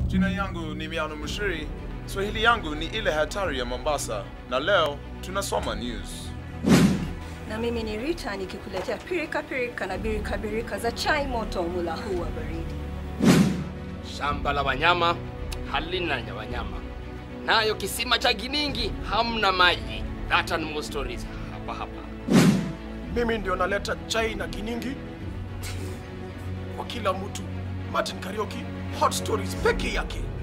Jina yangu ni Miano Mushiri. Swahili yangu ni ile hatari ya Mombasa, na leo tunasoma news. Na mimi ni Rita nikikuletea pirika pirika na birika birika za chai moto mula huu wa baridi. Shamba la wanyama halina nya wanyama, nayo kisima cha Giningi hamna maji. That and more stories hapa hapa. Mimi ndio naleta chai na kiningi kwa kila mtu. Martin Karaoke, hot stories peke yake.